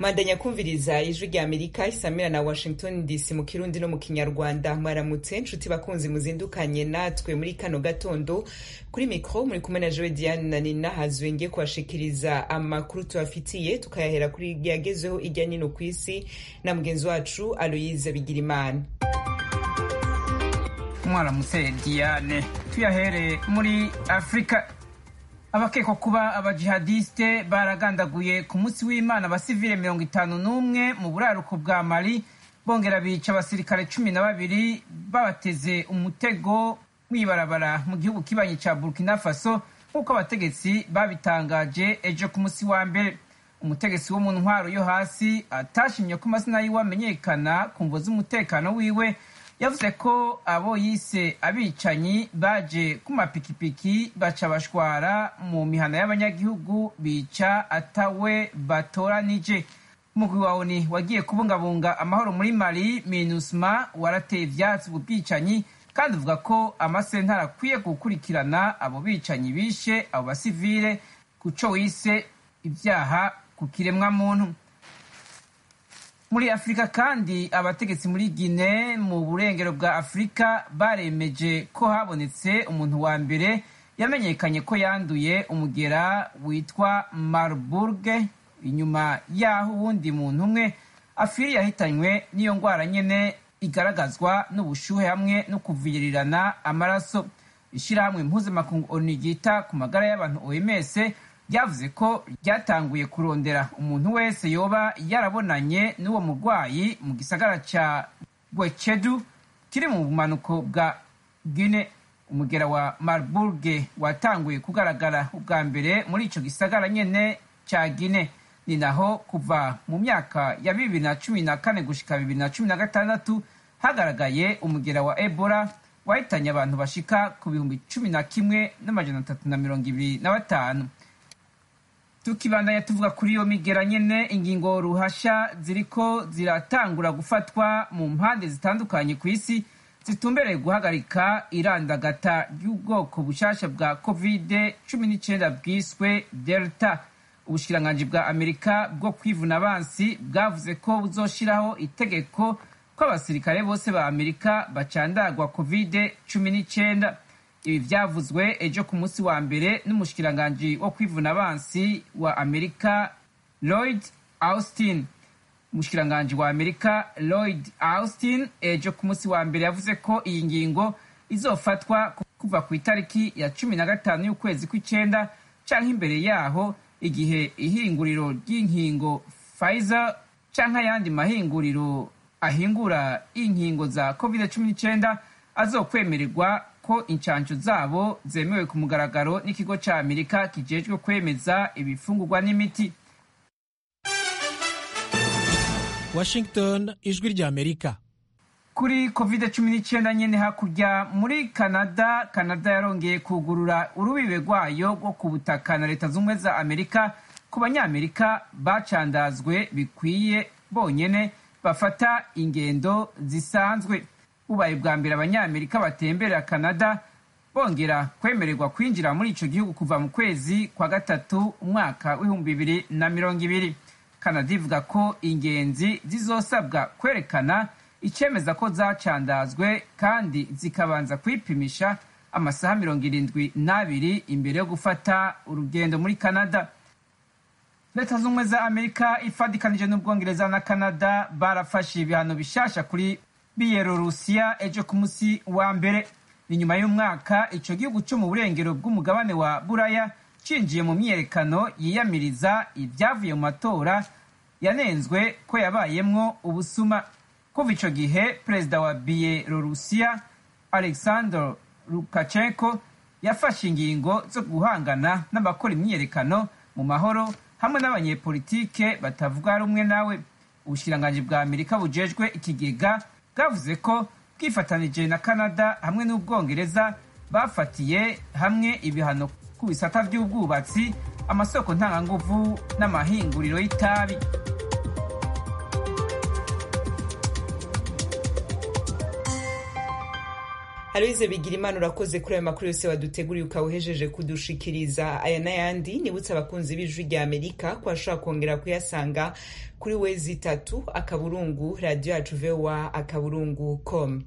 mandanya kumviriza ijwi rya amerika isamira na washington dc mu kirundi no mu kinyarwanda mwaramutse nshuti bakunzi muzindukanye natwe muri kano gatondo kuri mikro muri kumwe na jowe diane na nina hazwe ngiye kubashikiriza amakuru tubafitiye tukayahera kuri yagezeho ijya nino ku isi na mugenzi wacu aloyize bigirimana mwaramutse diane tuyahere muri afurika abakekwa kuba abajihadiste baragandaguye ku munsi w'imana abasivile mirongo itanu n'umwe mu buraruko bwa mali bongera bica abasirikare cumi na babiri babateze umutego mw'ibarabara mu gihugu kibanyi ca burkina faso nk'uko abategetsi babitangaje ejo ku munsi wa mbere umutegetsi wo mu ntwaro yo hasi atashimye ko amazina yiwe amenyekana ku mvo z'umutekano wiwe yavuze ko abo yise abicanyi baje ku mapikipiki baca bashwara mu mihana y'abanyagihugu bica atawe batoranije umugwi wa oni wagiye kubungabunga amahoro muri mali minusma warateye ivyatsi ubu bwicanyi kandi uvuga ko amasentara akwiye gukurikirana abo bicanyi bishe abo basivile ku co wise ivyaha ku kiremwamuntu muri afurika kandi abategetsi muri gine mu burengero bwa afurika baremeje ko habonetse umuntu wa mbere yamenyekanye ko yanduye umugera witwa marburg inyuma y'aho uwundi muntu umwe afiri yahitanywe n'iyo ndwara nyene igaragazwa n'ubushuhe hamwe no kuvirirana amaraso ishyirahamwe mpuzamakungu onu ryita ku magara y'abantu oms ryavuze ko ryatanguye kurondera umuntu wese yoba yarabonanye n'uwo murwayi mu gisagara ca gwechedu kiri mu bumanuko bwa guine umugera wa marburg watanguye kugaragara ubwa mbere muri ico gisagara nyene ca guine ni naho kuva mu myaka ya bibiri na cumi na kane gushika bibiri na cumi na gatandatu hagaragaye umugera wa ebola wahitanye abantu bashika ku bihumbi cumi na kimwe n'amajana atatu na mirongo ibiri na batanu tukibandanya tuvuga kuri iyo migera nyene ingingo ruhasha ziriko ziratangura gufatwa mu mpande zitandukanye ku isi zitumbereye guhagarika irandagata ry'ubwoko bushasha bwa covid cumi n'icenda bwiswe delta ubushikiranganji bwa amerika bwo kwivuna abansi bwavuze ko buzoshiraho itegeko ko abasirikare bose ba amerika bacandagwa covid cumi n'icenda ibi vyavuzwe ejo ku munsi wa mbere n'umushikiranganji wo kwivuna abansi wa amerika lloyd austin umushikiranganji wa amerika lloyd austin ejo ku munsi wa mbere yavuze ko iyi ngingo izofatwa kuva ku itariki ya cumi na gatanu y'ukwezi kw'icenda canke imbere yaho igihe ihinguriro ry'inkingo pfizer canke ayandi mahinguriro ahingura inkingo za covid cumi n'icenda azokwemererwa ko incanco zabo zemewe ku mugaragaro n'ikigo ca amerika kijejwe kwemeza ibifungurwa n'imiti washington ijwi rya amerika kuri covid cumi n'icyenda nyene hakurya muri canada canada yarongeye kugurura urubibe rwayo rwo ku butaka na leta z'ubumwe za amerika ku banyamerika bacandazwe bikwiye bonyene bafata ingendo zisanzwe bubaye bwa mbere abanyamerika batemberera canada bongera kwemererwa kwinjira muri ico gihugu kuva mu kwezi kwa gatatu umwaka w'ibihumbi bibiri na mirongo ibiri canada ivuga ko ingenzi zizosabwa kwerekana icemeza ko zacandazwe kandi zikabanza kwipimisha amasaha mirongo irindwi n'abiri imbere yo gufata urugendo muri canada leta z'ubumwe za amerika ifadikanije n'ubwongereza na canada barafashe ibihano bishasha kuri biyelorusiya ejo ku munsi wa mbere ni nyuma y'umwaka ico gihugu co mu burengero bw'umugabane wa buraya cinjiye mu myiyerekano yiyamiriza ibyavuye mu matora yanenzwe ko yabayemwo ubusuma kuva ico gihe perezida wa biyelorusiya alexander lukashenko yafashe ingingo zo guhangana n'abakora imyiyerekano mu mahoro hamwe n'abanyepolitike batavuga rumwe nawe ubushikiranganji bwa amerika bujejwe ikigega bwavuze ko bwifatanije na canada hamwe n'ubwongereza bafatiye hamwe ibihano ku bisata by'ubwubatsi amasoko ntanganguvu n'amahinguriro y'itabi aloyize bigira imana urakoze kuri ayo makuru yose waduteguriye ukawuhejeje kudushikiriza aya n'ayandi nibutse abakunzi b'ijwi rya amerika ko bashobora kongera kuyasanga kuri wezi itatu akaburungu radiyo yacu voa akaburungu com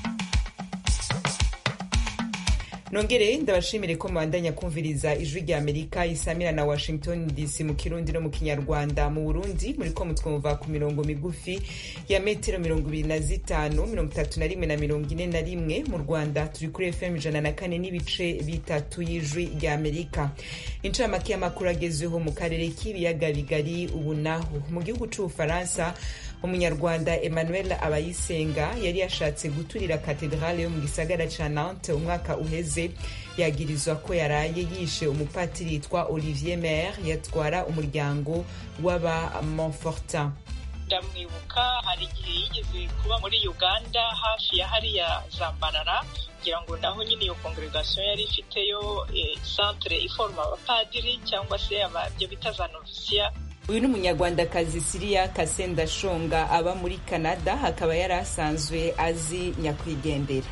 nongere ndabashimire ko mubandanya kumviriza ijwi rya amerika isamira na washington dc mu kirundi no mu kinyarwanda mu burundi muriko mutwumva ku mirongo migufi ya metero mirongo ibiri na zitanu mirongo itatu na rimwe na mirongo ine na rimwe mu rwanda turi kuri fm ijana na kane n'ibice bitatu y'ijwi rya amerika incamake y'amakuru agezweho mu karere k'ibiyaga bigari ubu naho mu gihugu c'ubufaransa umunyarwanda emmanuel abayisenga yari yashatse guturira katedrale yo mu gisagara ca nantes umwaka uheze yagirizwa ko yaraye yishe umupatiri yitwa olivier mer yatwara umuryango w'aba montfortin ndamwibuka hari igihe yigeze kuba muri uganda hafi ya hariya zambarara kugira ngo naho nyine iyo congregation yari ifiteyo centre iforma abapadiri cyangwa se ibyo bita za novisiya uyu ni umunyarwandakazi siriya kasenda shonga aba muri canada akaba yari asanzwe azi nyakwigendera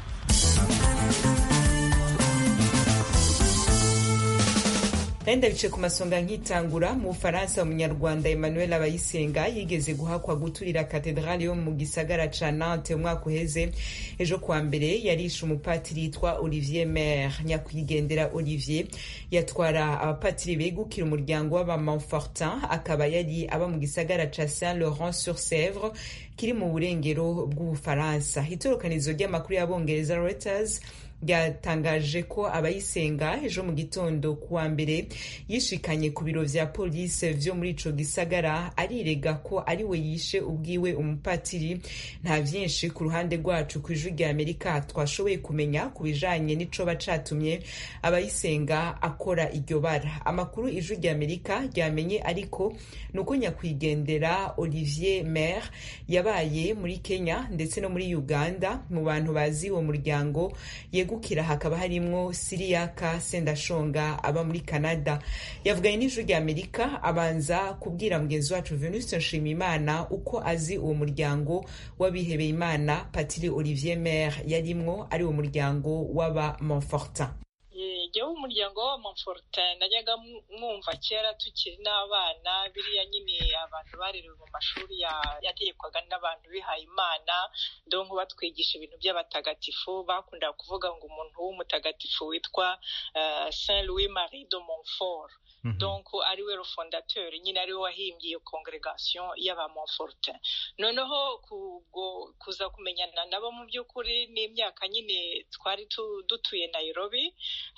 Nenda bice ku masonga nkitangura mu Bufaransa umunyarwanda Emmanuel Abayisenga yigeze guhakwa guturira katedrali yo mu gisagara ca Nantes umwaka uheze ejo kwa mbere yarishe umupatiri yitwa Olivier Mer nyakwigendera Olivier yatwara abapatiri begukira umuryango w'aba Montfortin akaba yari aba mu gisagara ca Saint Laurent sur Sèvre kiri mu burengero bw'Ubufaransa itorokanizo ry'amakuru y'abongereza Reuters ryatangaje ko abayisenga ejo mu gitondo kuwa mbere yishikanye ku biro vya polisi vyo muri ico gisagara arirega ko ari we yishe ubwiwe umupatiri nta vyinshi ku ruhande rwacu ku ijwi rya amerika twashoboye kumenya ku bijanye n'icoba catumye abayisenga akora iryo bara amakuru ijwi rya amerika ryamenye ariko ni uko nyakwigendera olivier mer yabaye muri kenya ndetse no muri uganda mu bantu bazi uwo muryango yegukira hakaba harimwo siriyaka sendashonga aba muri canada yavuganye n'ijwi rya amerika abanza kubwira mugenzi wacu venuste nshimiyimana uko azi uwo muryango w'abihebeye imana patiri olivier mer yarimwo ari uwo muryango w'aba montfortin jyewe umuryango wa Montfortin najyaga mwumva kera tukiri n'abana biriya nyine abantu barerewe mu mashuri yategekwaga n'abantu bihaye imana donko batwigisha ibintu by'abatagatifu bakundaga kuvuga ngo umuntu w'umutagatifu witwa Saint Louis Marie de Montfort donc ari we fondateur nyine ari we wahimbye iyo congregation y'aba Montfortin noneho kuza kumenyana nabo mu by'ukuri n'imyaka nyine twari dutuye Nairobi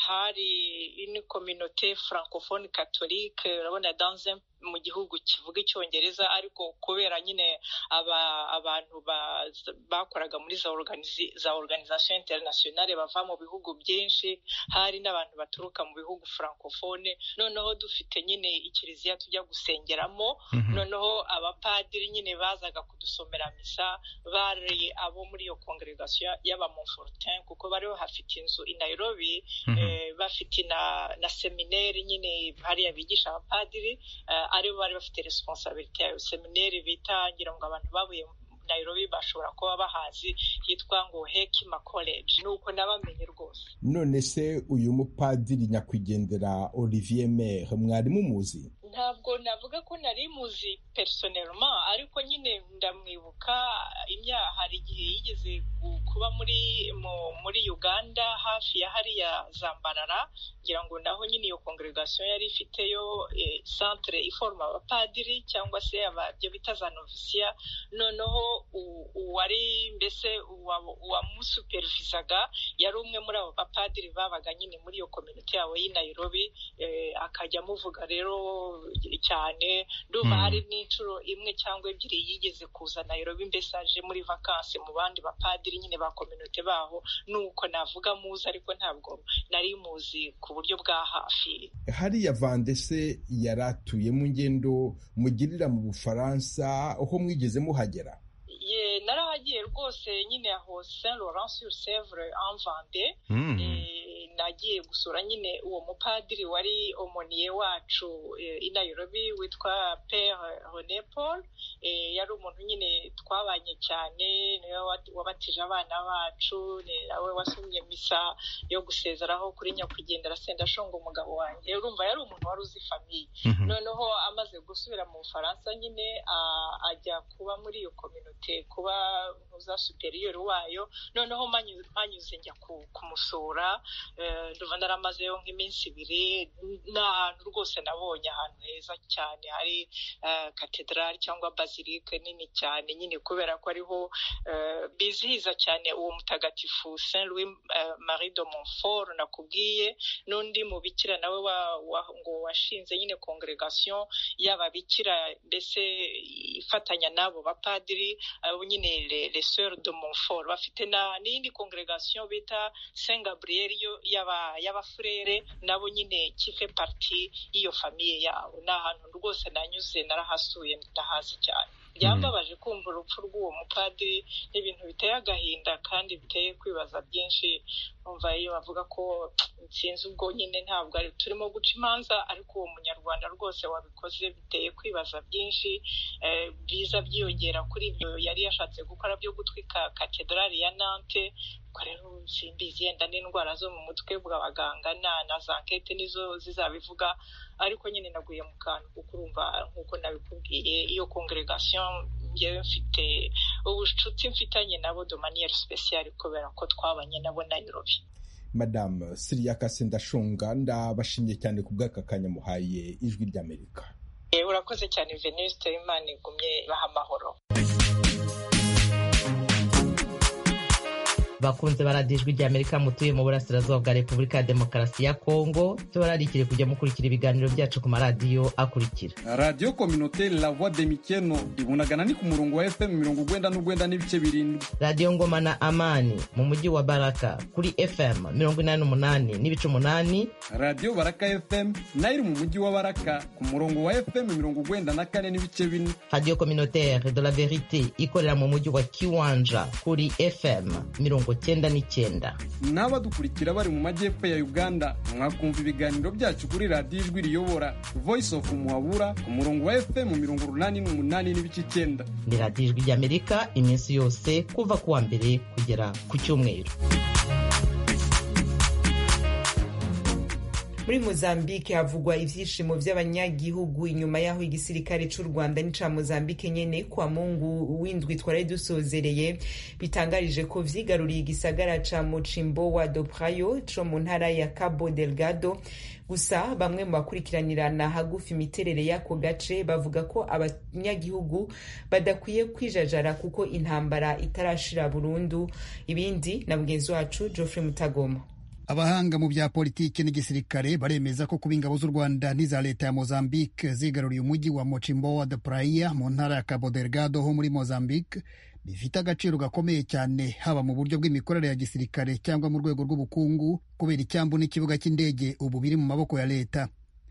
hari une communauté francophone catholique urabona dans un mu gihugu kivuga icyongereza ariko kubera nyine aba abantu bakoraga muri za za organisation internationale bava mu bihugu byinshi hari n'abantu baturuka mu bihugu francophone noneho dufite nyine ikiliziya tujya gusengeramo noneho abapadiri nyine bazaga kudusomera misa bari abo muri iyo congregation y'aba Montfortin kuko bari bafite inzu i Nairobi bafite na semineri nyine hariya bigisha abapadiri aribo bari bafite responsabilite yayo semineri bita ngira ngo abantu babuye Nairobi bashobora kuba bahazi hitwa ngo Hekima College nuko nabamenye rwose none se uyu mupadiri nyakwigendera Olivier Mer mwari mumuzi ntabwo navuga ko nari muzi personnellement ariko nyine ndamwibuka hari igihe yigeze kuba muri muri Uganda hafi ya hariya Zambarara ngira ngo naho nyine iyo congregation yari ifiteyo centre iforma abapadiri cyangwa se ababyo bita za novisiya noneho uwari mbese uwamusupervisaga yari umwe muri abo bapadiri babaga nyine muri iyo community yabo y'i Nairobi akajya amuvuga rero cyane ndumva hari n'inshuro imwe cyangwa ebyiri yigeze kuza Nairobi mbese aje muri vakansi mu bandi bapadiri nyine ba kominote baho nuko navuga muzi ariko ntabwo nari muzi ku buryo bwa hafi hariya vandese yari atuye mu ngendo mugirira mu bufaransa aho mwigeze muhagera ye narahagiye rwose nyine aho saint laurent sur sevre en vande nagiye gusura nyine uwo mupadiri wari omoniye wacu i Nairobi witwa pere René Paul yari umuntu nyine twabanye cyane niwe wabatije abana bacu ni nawe wasomye misa yo gusezeraho kuri nyakwigendera sendashonga umugabo wanjye urumva yari umuntu wari uzi famiye noneho amaze gusubira mu bufaransa nyine ajya kuba muri iyo kominote kuba ntuza superiyeri wayo noneho mpanyuze njya kumusura nduva naramazeyo nk'iminsi ibiri ni ahantu rwose nabonye ahantu heza cyane hari katedrali cyangwa bazilike nini cyane nyine kubera ko ariho bizihiza cyane uwo mutagatifu saint louis marie de montfort nakubwiye n'undi mubikira nawe ngo washinze nyine congregation y'ababikira mbese ifatanya n'abo bapadiri abo nyine les sœurs de montfort bafite n'iyindi congregation bita saint gabriel y'abafurere nabo nyine kife parti y'iyo famiye yabo ni ahantu rwose nanyuze narahasuye ndahazi cyane byambabaje kumva urupfu rw'uwo mupadiri n'ibintu biteye agahinda kandi biteye kwibaza byinshi umva iyo bavuga ko sinzi ubwo nyine ntabwo ari turimo guca imanza ariko uwo munyarwanda rwose wabikoze biteye kwibaza byinshi biza byiyongera kuri ibyo yari yashatse gukora byo gutwika katedrali ya nante ubwo rero simbizi yenda n'indwara zo mu mutwe bw'abaganga na za nkete nizo zizabivuga ariko nyine naguye mu kantu kuko urumva nk'uko nabikubwiye iyo congregation ngewe mfite ubucuti mfitanye nabo de manière spéciale kubera ko twabanye nabo Nairobi madamu siriya sendashonga ndabashimye cyane ku bw'aka kanya muhaye ijwi ry'amerika urakoze cyane venuste imana igumye baha amahoro bakunze baradijwe rya amerika mutuye mu burasirazuba bwa repubulika ya demokarasi ya kongo tubararikire kujya mukurikira ibiganiro byacu ku maradiyo akurikira radiyo kominoteri la voix de mikeno ibunagana ni ku murongo wa fm mirongo ugwenda n'ugwenda n'ibice birindwi radiyo ngoma na amani mu mujyi wa baraka kuri fm mirongo inani n'umunani n'ibice umunani radiyo baraka fm nayo iri mu mujyi wa baraka ku murongo wa fm mirongo ugwenda na kane n'ibice bine radiyo kominoteri de la verite ikorera mu mujyi wa kiwanja kuri fm mirongo cyenda n'icyenda n'abadukurikira bari mu majyepfo ya uganda mwakumva ibiganiro byacu kuri radiyo ijwi riyobora voice of muhabura ku murongo wa fm mirongo urunani n'umunani n'ibice icyenda ni radiyo ijwi ry'amerika iminsi yose kuva ku wa mbere kugera ku cyumweru muri mozambique havugwa ivyishimo vy'abanyagihugu inyuma y'aho igisirikare c'u rwanda n'ica mozambique nyene kwa mungu w'indwi twari dusozereye bitangarije ko vyigaruriye igisagara ca mucimbo do prayo co mu ntara ya cabo delgado gusa bamwe mu bakurikiranirana hagufi imiterere y'ako gace bavuga ko abanyagihugu badakwiye kwijajara kuko intambara itarashira burundu ibindi na mugenzi wacu geoffrey mutagoma abahanga mu bya politiki n'igisirikare baremeza ko kuba ingabo z'u rwanda n'iza leta ya mozambique zigaruriye umujyi wa mochimboa de praia mu ntara ya cabo delgado ho muri mozambique bifite agaciro gakomeye cyane haba mu buryo bw'imikorere ya gisirikare cyangwa mu rwego rw'ubukungu kubera icyambu n'ikibuga cy'indege ubu biri mu maboko ya leta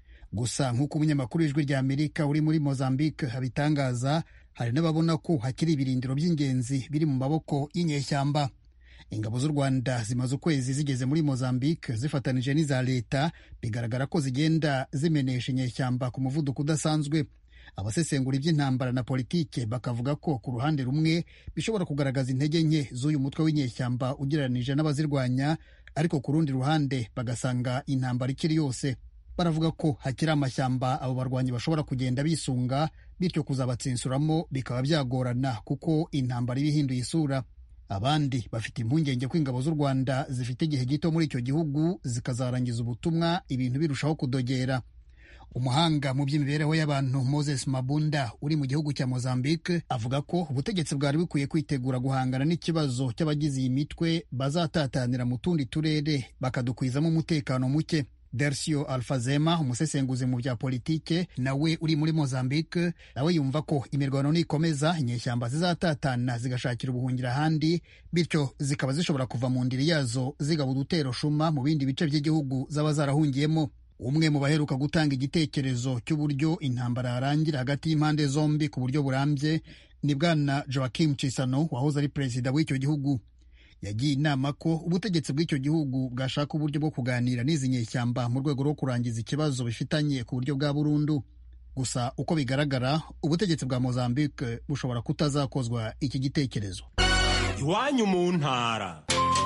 gusa nk'uko umunyamakuru w'ijwi rya amerika uri muri mozambique abitangaza hari n'ababona ko hakiri ibirindiro by'ingenzi biri mu maboko y'inyeshyamba ingabo z'u rwanda zimaze ukwezi zigeze muri mozambique zifatanije n'iza leta bigaragara ko zigenda zimenesha inyeshyamba ku muvuduko udasanzwe abasesengura iby'intambara na politike bakavuga ko ku ruhande rumwe bishobora kugaragaza intege nke z'uyu mutwe w'inyeshyamba ugereranije n'abazirwanya ariko ku rundi ruhande bagasanga intambara ikiri yose baravuga ko hakiri amashyamba abo barwanyi bashobora kugenda bisunga bityo kuzabatsinsuramo bikaba byagorana kuko intambara iba ihinduye isura abandi bafite impungenge ko ingabo z'u rwanda zifite igihe gito muri icyo gihugu zikazarangiza ubutumwa ibintu birushaho kudogera umuhanga mu by'imibereho y'abantu moses mabunda uri mu gihugu cya mozambique avuga ko ubutegetsi bwari bukwiye kwitegura guhangana n'ikibazo cy'abagize iyi mitwe bazatatanira mu tundi turere bakadukwizamo umutekano muke Dersio Alfazema umusesenguzi mu bya politike nawe uri muri Mozambique nawe yumva ko imirwano nikomeza inyeshyamba zizatatana zigashakira ubuhungiro ahandi bityo zikaba zishobora kuva mu ndiri yazo zigaba udutero shuma mu bindi bice by'igihugu zaba zarahungiyemo umwe mu baheruka gutanga igitekerezo cy'uburyo intambara yarangira hagati y'impande zombi ku buryo burambye ni bwana Joaquim Chissano wahoze ari perezida w'icyo gihugu yagiye inama ko ubutegetsi bw'icyo gihugu bwashaka uburyo bwo kuganira n'izi nyeshyamba mu rwego rwo kurangiza ikibazo bifitanye ku buryo bwa burundu gusa uko bigaragara ubutegetsi bwa mozambique bushobora kutazakozwa iki gitekerezo iwanyu mu ntara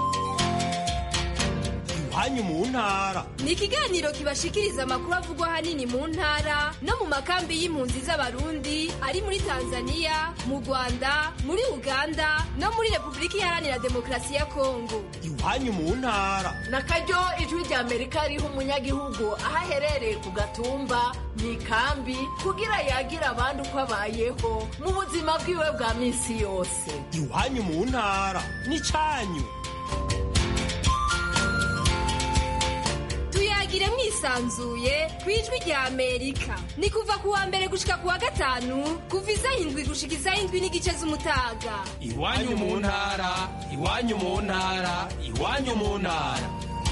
iwanyu mu ntara ni ikiganiro kibashikiriza amakuru avugwa ahanini mu ntara no mu makambi y'impunzi z'abarundi ari muri tanzania mu rwanda muri uganda no muri repubulika iharanira demokarasi ya kongo iwanyu mu ntara na karyo ijwi rya amerika riha umunyagihugu aho aherereye ku gatumba mu ikambi kugira yagire abandi uko abayeho mu buzima bwiwe bwa minsi yose iwanyu mu ntara n'icyanyu tuyagire mwisanzuye ku ijwi rya amerika ni kuva ku wa mbere gushika ku wa gatanu kuva isaha indwi gushika isaha indwi n'igice z'umutaga iwanyu mu ntara iwanyu mu ntara iwanyu mu ntara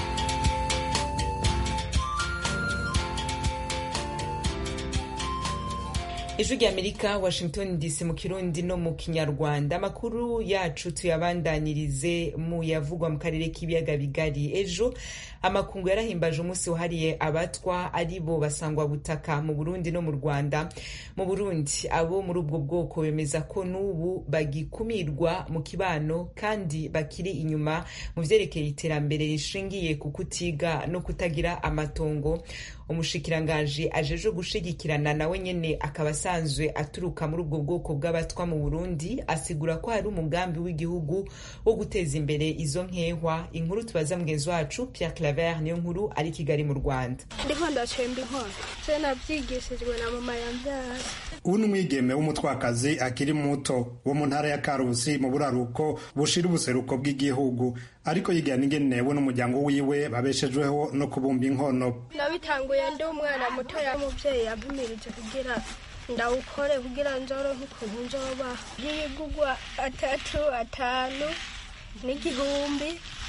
ijwi rya amerika washington dc mu kirundi no mu kinyarwanda amakuru yacu tuyabandanirize mu yavugwa mu karere k'ibiyaga bigari ejo amakungu yarahimbaje umunsi wahariye abatwa ari bo basangwa butaka mu burundi no mu rwanda mu burundi abo muri ubwo bwoko bemeza ko n'ubu bagikumirwa mu kibano kandi bakiri inyuma mu vyerekeye iterambere rishingiye ku kutiga no kutagira amatongo umushikiranganji ajeje gushigikirana nawe nyene akaba asanzwe aturuka muri ubwo bwoko bw'abatwa mu burundi asigura ko hari umugambi w'igihugu wo guteza imbere izo nkehwa inkuru tubaza mugenzi wacu pierre claver niyo nkuru ari kigali mu rwanda ndiko ndacemba inkono se navyigishijwe na mama yambyara ubu ni umwigeme w'umutwakazi akiri muto wo mu ntara ya karusi mu buraruko bushira ubuseruko bw'igihugu ariko yigana ingenewe n'umuryango wiwe babeshejweho no kubumba inkono nabitanguye ndi umwana mutoya umuvyeyi yampimirije kugira ndawukore kugira nzoronke ukuntu nzoba y'ibigugwa atatu atanu n'igihumbi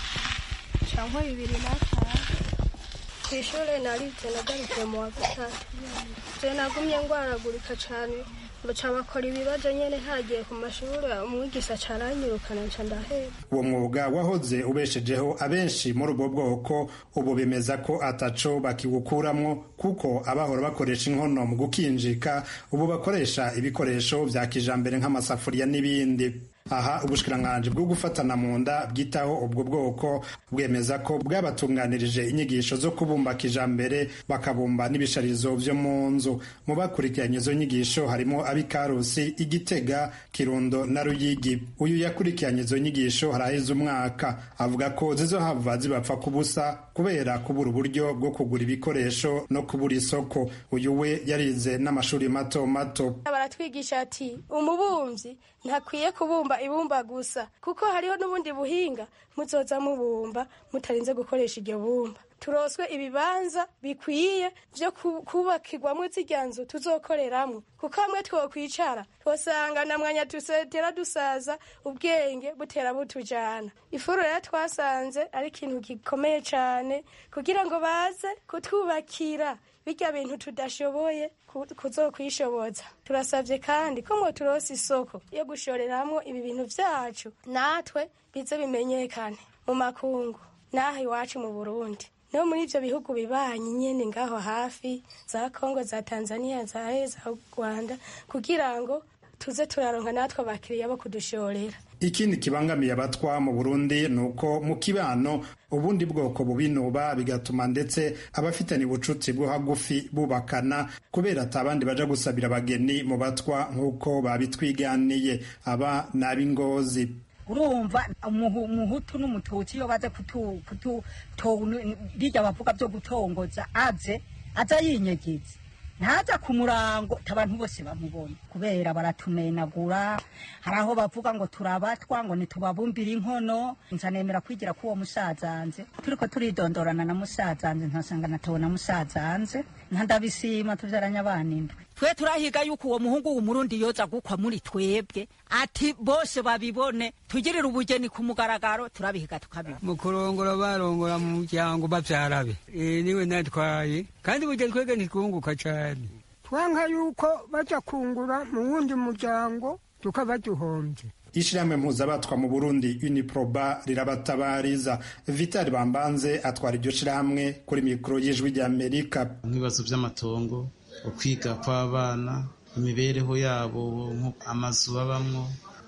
canke bibiri n'atanu kw'ishure narize nagarukiye mu wa gatatu je nagumye ngwaragurika cane baca bakora ibibazo nyene hagiye ku mashuri umwigisha caranyirukana nca ndaheba uwo mwuga wahoze ubeshejeho abenshi muri ubwo bwoko ubu bemeza ko ataco bakiwukuramwo kuko abahora bakoresha inkono mu gukinjika ubu bakoresha ibikoresho vya kijambere nk'amasafuriya n'ibindi aha ubushikiranganji bwo gufatana mu nda bwitaho ubwo bwoko bwemeza ko bwabatunganirije inyigisho zo kubumba kijambere bakabumba n'ibisharizo vyo mu nzu mu bakurikiranye izo nyigisho harimo ab'ikarusi igitega kirundo na ruyigi uyu yakurikiranye izo nyigisho haraheze umwaka avuga ko zizohava zibapfa kubusa kubera kubura uburyo bwo kugura ibikoresho no kubura isoko uyu we yarize n'amashuri mato mato baratwigisha ati umubumvyi ntakwiye kubumba ibumba gusa kuko hariho n'ubundi buhinga muzoza mubumba mutarinze gukoresha iryo bumba turoswe ibibanza bikwiye vyo kubakirwamwo zirya nzu tuzokoreramwo kuko hamwe twokwicara twosanga na mwanya tusetera dusaza ubwenge butera butujana ifuru rero twasanze ari ikintu gikomeye cane kugira ngo baze kutwubakira birya bintu tudashoboye kuzokwishoboza turasabye kandi ko ngo turose isoko yo gushoreramwo ibi bintu vyacu natwe bize bimenyekane mu makungu n'aha iwacu mu burundi no muri ivyo bihugu bibanyi nyene ngaho hafi za kongo za tanzania za za rwanda kugira ngo tuze turaronka natwe abakiriya bo kudushorera ikindi kibangamiye abatwa mu burundi ni uko mu kibano ubundi bwoko bubinuba bigatuma ndetse abafitanye ubucuti bwo hagufi bubakana kubera atabandi baja gusabira abageni mu batwa nk'uko babitwiganiye aba ni ab'ingozi urumva umuhutu n'umututsi iyo baze rirya bavuga byo gutongoza aze aza yinyegeza ntaza ku murango abantu bose bamubona kubera baratumenagura hari aho bavuga ngo turabatwa ngo ntitubabumbire inkono nzanemera kwigira k'uwo musazanze turiko turidondorana na musazanze ntasanga natawe na musazanze ntandabisima tuvyaranye abana indwi twe turahiga yuko uwo muhungu w'umurundi yoza gukwa muri twebwe ati bose babibone tugirire ubugeni ku mugaragaro turabihiga tukabibona mu kurongora barongora mu muryango bavyarabe e, niwe natwaye kandi burya twebwe ntitwunguka cane twanka yuko baja kungura mu wundi muryango tukaba duhombye ishirahamwe mpuzabatwa mu burundi uniproba rirabatabariza vitali bambanze atwara iryo shirahamwe kuri mikoro y'ijwi rya amerika nk'ibibazo by'amatongo ukwiga kw'abana imibereho yabo amazu babamwo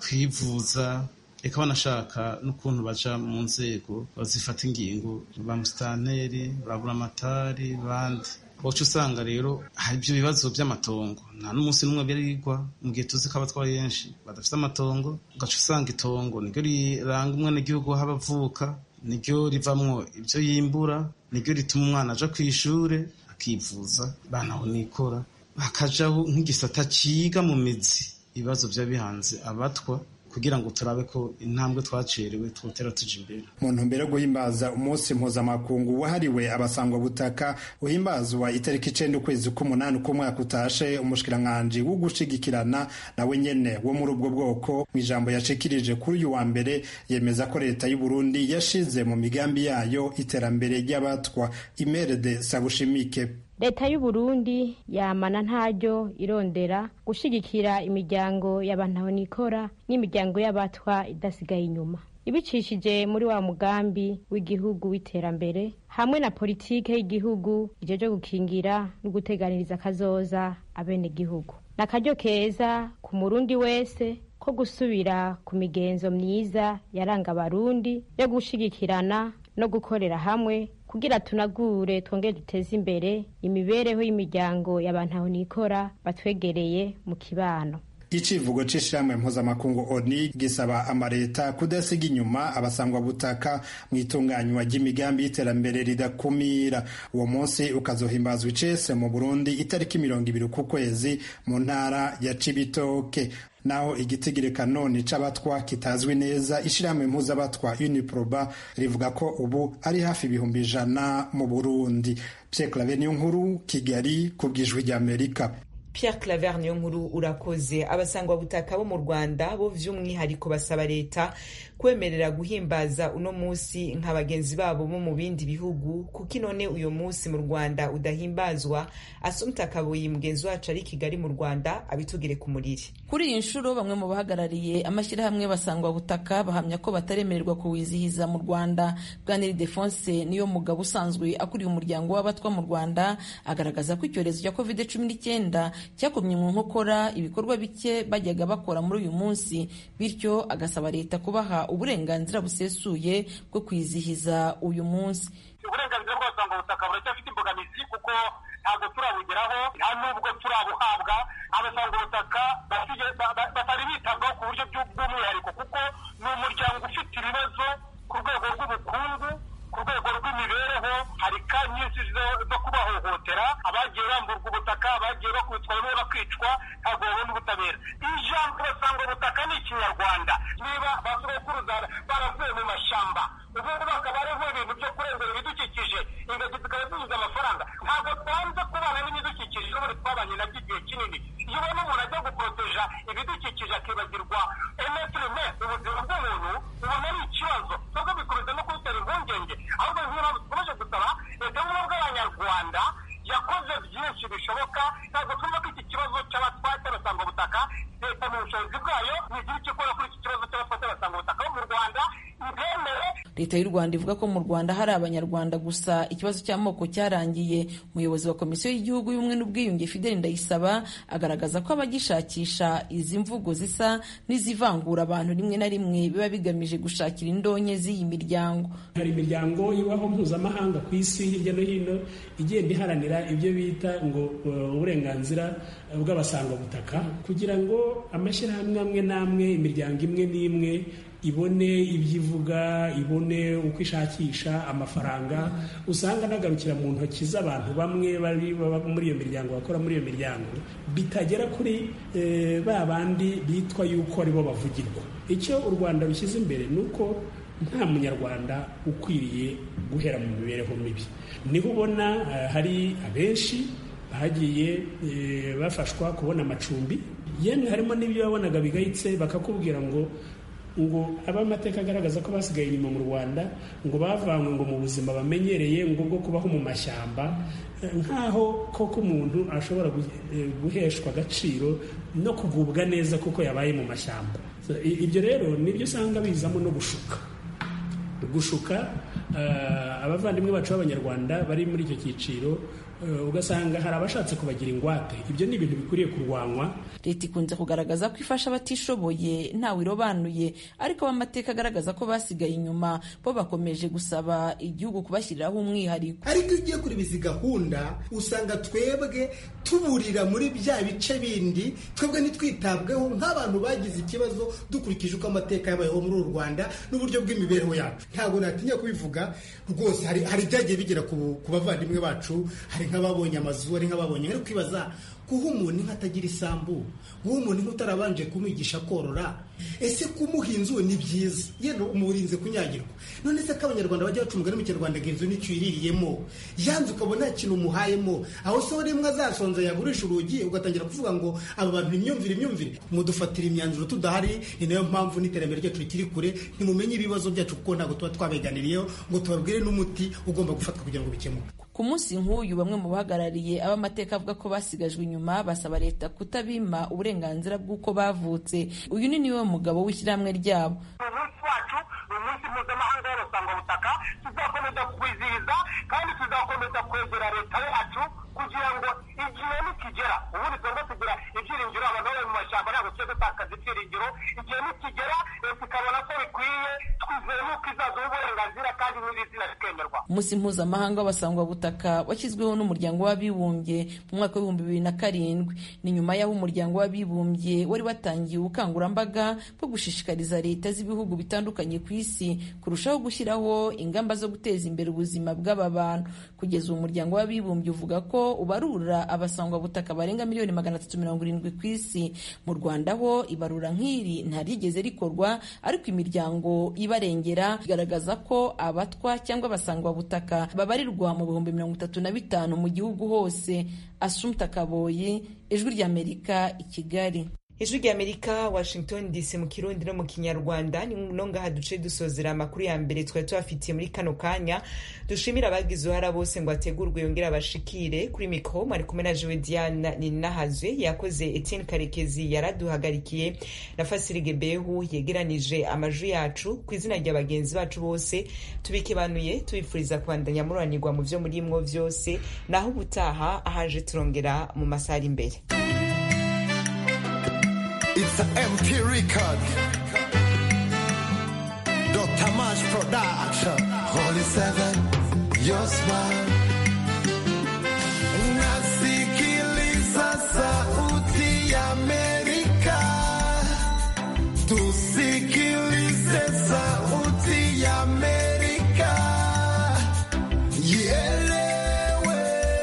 kwivuza reka banashaka n'ukuntu baja mu nzego bazifata ingingo ba musitanteri ba buramatari bandi uca usanga rero hari ibyo bibazo by'amatongo nta n'umunsi n'umwe birigwa mu gihe tuzi ko abatwara benshi badafite amatongo ugaca usanga itongo niryo riranga umwenegihugu aho abavuka niryo rivamwo ibyo yimbura niryo rituma umwana aja ku ishure akivuza banaho nikora hakajaho nk'igisata ciga mu mizi ibibazo byaba bihanze abatwa kugira ngo turabe ko intambwe twacerewe twotera tuja imbere mu ntumbero yo guhimbaza umunsi mpuzamakungu wahariwe abasangwa butaka uhimbazwa itariki icenda ukwezi k'umunani k'umwaka utashe umushikiranganji wo gushigikirana nawe nyene wo muri ubwo bwoko mu ijambo yashikirije kuri uyu wa mbere yemeza ko leta y'u Burundi yashize mu migambi yayo iterambere ry'abatwa imerede sabushimike leta y'u Burundi yamana ntaryo irondera gushigikira imiryango y'abantu nikora n'imiryango y'abatwa idasigaye inyuma ibicishije muri wa mugambi w'igihugu w'iterambere hamwe na politike y'igihugu ijeje gukingira no guteganiriza akazoza abenegihugu ni akaryo keza ku murundi wese ko gusubira ku migenzo myiza yaranga abarundi yo gushigikirana no gukorera hamwe kugira tunagure twongere duteze imbere imibereho y'imiryango y'abantu aho nikora batwegereye mu kibano icivugo c'ishirahamwe mpuzamakungu oni gisaba amareta kudasiga inyuma abasangwa butaka mu itunganywa ry'imigambi y'iterambere ridakumira uwo munsi ukazohimbazwa icese mu burundi itariki mirongo ibiri ku kwezi mu ntara ya cibitoke naho igitigiri kanoni c'abatwa kitazwi neza ishirahamwe mpuzabatwa uniproba rivuga ko ubu ari hafi ibihumbi ijana mu burundi pierre clave niyo nkuru kigali ku bw'ijwi ry'amerika Pierre Claver niyo nkuru urakoze abasangwa butaka bo mu Rwanda bo vy'umwihariko basaba leta kwemerera guhimbaza uno musi nka bagenzi babo bo mu bindi bihugu kuko inone uyo musi mu Rwanda udahimbazwa Asumta Kabuyi mugenzi wacu ari Kigali mu Rwanda abitugire ku muriri kuri iyi nshuro bamwe mu bahagarariye amashyirahamwe basangwa butaka bahamya ko bataremererwa kuwizihiza mu Rwanda Bwaniri Defonse niyo mugabo usanzwe akuriye umuryango w'abatwa mu Rwanda agaragaza ko icyorezo cya covid cumi n'icyenda cyakomye mu nkokora ibikorwa bike bajyaga bakora muri uyu munsi bityo agasaba leta kubaha uburenganzira busesuye bwo kwizihiza uyu munsi uburenganzira bw'abasanga butaka buracyafite imbogamizi kuko ntabwo turabugeraho nta nubwo turabuhabwa abasanga ubutaka batari bitabwaho ku buryo bw'umwihariko kuko ni umuryango ufite ibibazo ku rwego rw'ubukungu ku rwego rw'imibereho hari ka nyinshi zo kubahohotera abagiye bamburwa ubutaka abagiye bakubitwa bamwe bakicwa ntabwo babona ubutabera ijambo basanga ubutaka ni ikinyarwanda niba basogokuruza baravuye mu mashyamba ubu ngubu bakaba ariho ibintu byo kurengera ibidukikije ingagi zikaba zinyuze amafaranga ntabwo twanze kubana n'ibidukikije n'ubundi twabanye nabyo igihe kinini iyo ubona umuntu ajya guporoteja ibidukikije akibagirwa emetirime ubuzima bw'umuntu ubona ari ikibazo nubwo bikomeza no kubitera impungenge ahubwo nk'iyo dukomeje gusaba leta y'ubumwe bw'abanyarwanda yakoze byinshi bishoboka ntabwo twumva ko iki kibazo cy'abatwate basanga ubutaka leta mu bushobozi bwayo ntigira icyo ikora kuri iki kibazo cy'abatwate basanga ubutaka bo mu rwanda ntibemere leta y'u rwanda ivuga ko mu rwanda hari abanyarwanda gusa ikibazo cy'amoko cyarangiye umuyobozi wa komisiyo y'igihugu y'ubumwe n'ubwiyunge fideli ndayisaba agaragaza ko abagishakisha izi mvugo zisa n'izivangura abantu rimwe na rimwe biba bigamije gushakira indonke z'iyi miryango hari imiryango ibaho mpuzamahanga ku isi hirya no hino igenda iharanira ibyo bita ngo uburenganzira bw'abasangwabutaka kugira ngo amashyirahamwe amwe n'amwe imiryango imwe n'imwe ibone ibyo ivuga ibone uko ishakisha amafaranga usanga anagarukira mu ntoki z'abantu bamwe bari baba muri iyo miryango bakora muri iyo miryango bitagera kuri ba bandi bitwa yuko aribo bavugirwa icyo u rwanda rushyize imbere ni uko nta munyarwanda ukwiriye guhera mu mibereho mibi niho ubona hari abenshi bagiye bafashwa kubona amacumbi yemwe harimo n'ibyo wabonaga bigayitse bakakubwira ngo ngo abamateka agaragaza ko basigaye inyuma mu rwanda ngo bavanywe ngo mu buzima bamenyereye ngo bwo kubaho mu mashyamba nk'aho koko umuntu ashobora guheshwa agaciro no kugubwa neza kuko yabaye mu mashyamba ibyo rero nibyo usanga bizamo no gushuka gushuka abavandimwe bacu b'abanyarwanda bari muri icyo cyiciro ugasanga hari abashatse kubagira ingwate ibyo ni ibintu bikwiriye kurwanywa leta ikunze kugaragaza ko ifasha abatishoboye ntawe irobanuye ariko amateka agaragaza ko basigaye inyuma bo bakomeje gusaba igihugu kubashyiriraho umwihariko ariko iyo ugiye kureba izi gahunda usanga twebwe tuburira muri bya bice bindi twebwe ntitwitabweho nk'abantu bagize ikibazo dukurikije uko amateka yabayeho muri uru rwanda n'uburyo bw'imibereho yacu ntabwo natinya kubivuga rwose hari ibyagiye bigera ku bavandimwe bacu hari nk'ababonye amazu ari nk'ababonye ari kwibaza guha umuntu inka atagira isambu guha umuntu inka utarabanje kumwigisha korora ese kumuha inzu ni byiza yenda umurinze kunyagirwa none se ko abanyarwanda bajya baca umugani mu kinyarwanda ngo inzu nicyo iririyemo yanze ukabona nta kintu umuhayemo aho se rimwe azasonza yagurisha urugi ugatangira kuvuga ngo aba bantu imyumvire imyumvire mudufatira imyanzuro tudahari ni nayo mpamvu n'iterambere ryacu rikiri kure ntimumenye ibibazo byacu kuko ntabwo tuba twabeganiriyeho ngo tubabwire n'umuti ugomba gufatwa kugira ngo bikemuke ku munsi nk'uyu bamwe mu bahagarariye ab'amateka avuga ko basigajwe inyuma basaba leta kutabima uburenganzira bw'uko bavutse uyu ni niwe mugabo w'ishyirahamwe ryabo umunsi wacu ni umunsi mpuzamahanga w'abasangwabutaka tuzakomeza kwizihiza kandi tuzakomeza kwegera leta yacu kugira ngo igihe nikigera ubundi twebwe tugira ibyiringiro abantu bari mu mashyamba ntabwo tujya dutakaza ibyiringiro igihe nikigera leta ikabona ko bikwiye twizeye n'uko izaduha uburenganzira kandi n'iri zina rikemerwa umunsi mpuzamahanga w'abasangwabutaka washyizweho n'umuryango w'abibumbye mu mwaka w'ibihumbi bibiri na karindwi ni nyuma y'aho umuryango w'abibumbye wari watangiye ubukangurambaga bwo gushishikariza leta z'ibihugu bitandukanye ku isi kurushaho gushyiraho ingamba zo guteza imbere ubuzima bw'aba bantu kugeza ubu umuryango w'abibumbye uvuga ko ubarura abasangwabutaka barenga miliyoni magana atatu mirongo irindwi ku isi mu rwanda ho ibarura nk'iri ntarigeze rikorwa ariko imiryango ibarengera igaragaza ko abatwa cyangwa abasangwabutaka babarirwa mu bihumbi mirongo itatu na bitanu mu gihugu hose asumta kaboyi ijwi ry'amerika i kigali ijwi ry'amerika washington dc mu kirundi no mu kinyarwanda ni no ngaha duce dusozera amakuru ya mbere twari tubafitiye muri kano kanya dushimira abagize uruhara bose ngo ategurwe yongere abashikire kuri mikoro mwari kumwe na jewe diana ninahazwe yakoze etienne karekezi yaraduhagarikiye na fasirige behu yegeranije amajwi yacu ku izina rya bagenzi bacu bose tubikebanuye tubifuriza kubandanya mururanirwa mu byo murimwo byose naho ubutaha ahaje turongera mu masaha ari imbere It's an MP record. Dr. Mash Production. Holy Seven, your smile. Nasikiliza sauti ya Amerika. Tusikilize sauti ya Amerika. Ielewe,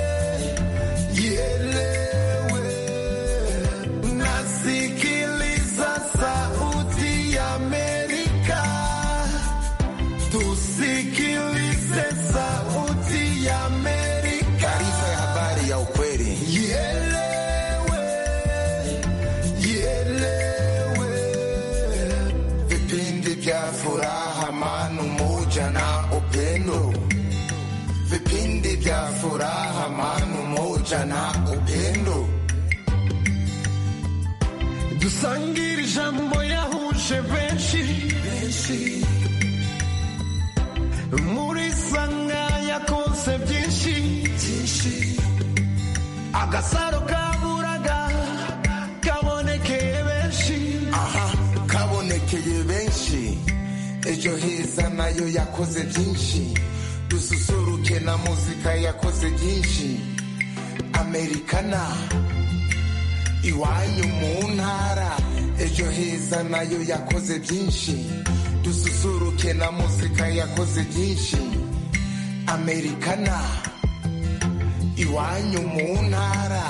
ielewe. Nasikiliza sauti ya Amerika. Tusikilize sauti ya Amerika. Taarifa ya habari ya ukweli. Ielewe, ielewe. Vipindi vya furaha, amani, umoja na upendo. Vipindi vya furaha, amani, umoja na upendo. dusangire ijambo yahuje benshi muri sanga yakonse byinshi agasaro kaburaga kabonekeye benshi aha kabonekeye benshi ejo heza nayo yakoze byinshi dususuruke na muzika yakoze byinshi amerikana iwanyu mu ntara ejo heza nayo yakoze byinshi dususuruke na muzika yakoze byinshi amerikana iwanyu mu ntara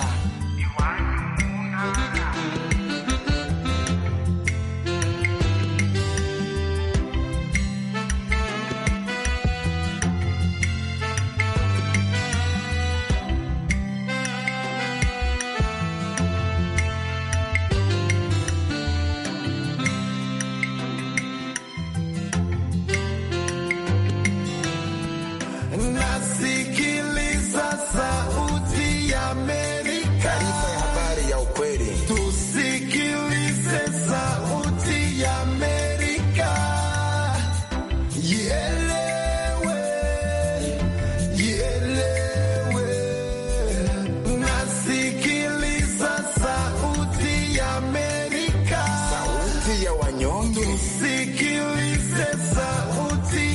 nasikiliza sauti ya Amerika. yeah